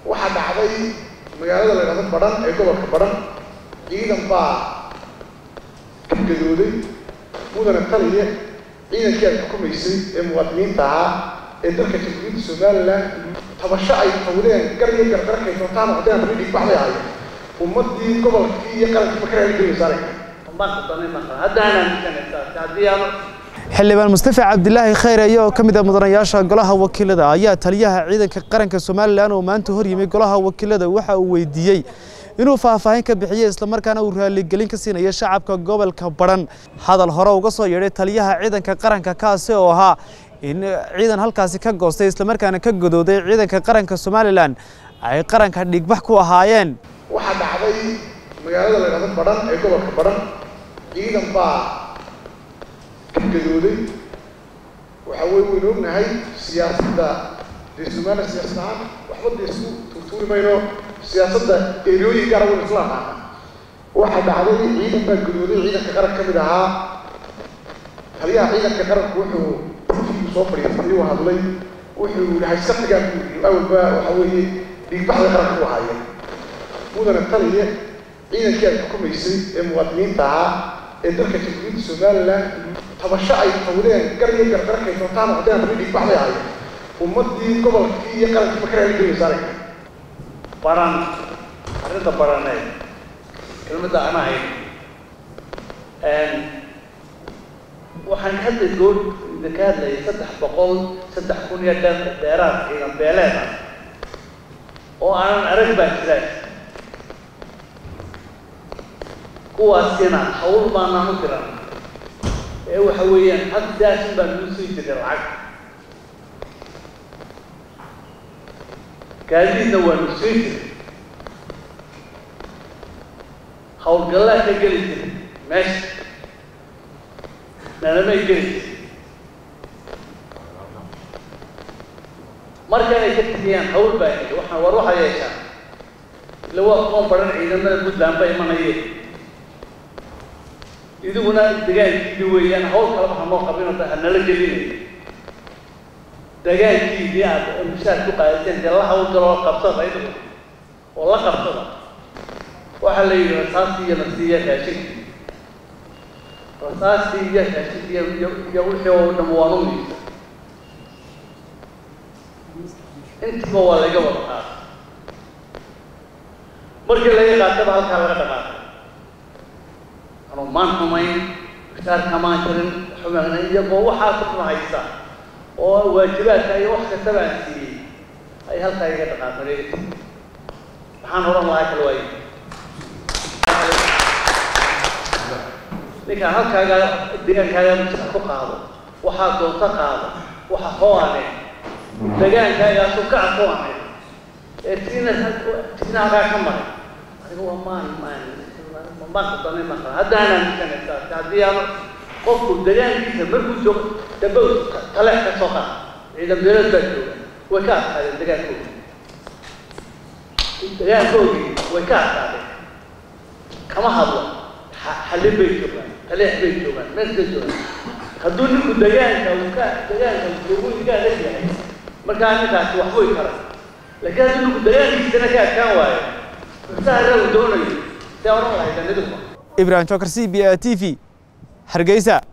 waxaa dhacday magaalada la dhahdo badhan ee gobolka badhan ciidan baa ka gadooday mudane taliye ciidankii ay xukumaysay ee muwaadiniinta ahaa ee dalka jamhuuriyadda somalilan tabasho ay tawdeen gar iyo gardarkay doontaan noqdeen ridhig baxday ahay ummadii gobolkii iyo qarankiiba ka raaligelinaysa aragta xildhibaan mustafa cabdilaahi khayre oo ka mid ah mudanayaasha golaha wakiilada ayaa taliyaha ciidanka qaranka somalilan oo maanta hor yimi golaha wakiilada waxa uu weydiiyey inuu faahfaahin ka bixiyey islamarkaana uu raaligelin ka siinayo shacabka gobolka badhan hadal hore uga soo yeedhay taliyaha ciidanka qaranka kaasi oo ahaa in ciidan halkaasi ka goostay islamarkaana ka godooday ciidanka qaranka somalilan ay qaranka dhigbax ku ahaayeen waxaa dhacday magaalada la dhahdo badhan ee gobolka badhan ciidan baa ka gadooday waxa wey waynu ognahay siyaasadda dee somaliya siyaasad ahaan waxba dee isku tuurtuuri mayno siyaasadda erooyin gaara waynu isla aqaana waxaa dhacday ciidan baa gadooday ciidanka qaranka ka mid ahaa taliyaha ciidanka qaranku wuxuu u soo fadhiistay uu hadlay wuxuu yihi hayskatigaa buu yidhi awalba waxa weeye dhiigbaxda qaranka u ahaayeen mudane taliye ciidankii ay xukumaysay ee muwaadiniinta ahaa ee dalka jamhuuriyadda somalilan tabasho ay tawdeen gar iyo gardarkay doontaan noqdeen ridhig baxday ahay ummadii gobolkii iyo qarankiiba ka raaligelinaysa aragta baran arrinta baraneed kelmadda aan ahayn waxaan ka hadlay good ka hadlayay saddex boqol saddex kun iyo dheer dheeraad ciidan beeleed ah oo aanan arag baa jiraan kuwaasina hawl baanaan u diran ee waxa weeyaan had daasin baan nuu sii jiray lacag gaadiidna waanu sii jiray hawlgallaa ka geli jiray meesha nalamay geli jiray markanay ka tegayaan hawl baa ii waxaan war waxaa yeeshaan ila waa kuwan baran ciidamada puntland ba imanayeen idiguna degaankiidii weeyaan hawl kalaba hanoo qabinoo hanala gelinayo degaankiidii aad mushaar ku qaadateen dee la hawlgaloo qabsada idigu oo la qabsada waxaa la yidhi rasaastii iyo nasiiya raashinkii rasaastii iyo raashinkii iyo iyo wixii oo dham waan u miisa intiba waa laga wada qaatay markii laga qaataba halkaa laga dhaqaaqay anuu maan xumayn mushaar kamaan jirin xumaagna iyagoo waxaa kufna haysta oo waajibaadka iyo wax kastaba aan siiyey ay halkaa iga dhaqaaqeen maxaan odhan lahaa kala waaye ninkaan halkaaga degaankaaga mushaar ku qaado waxaa doonto qaado waxa hoane degaankaagaasu kaca ku ahay ee tiina tiina halkaa ka maray anigu waa maan maan maqdani maqa haddaana aaminsanaysaa haddii aan qofku degaankiisa markuu joogo dabow taleex ka soo qaad ciidan beelad baa jooga way ka adkaadeen degaankooda degaankoodii way ka adkaadeen kama hadlo xallin bay joogaan taleex bay joogaan meel ka joogaan hadduu ninku degaanka uu ka degaanka joogu iga adag yahay markaa ninkaasi wax way karay laakiin hadduu ninku degaankiisana ka adkaan waayo mustahara uu doonayo ibrahim jokar c b a t v hargeysa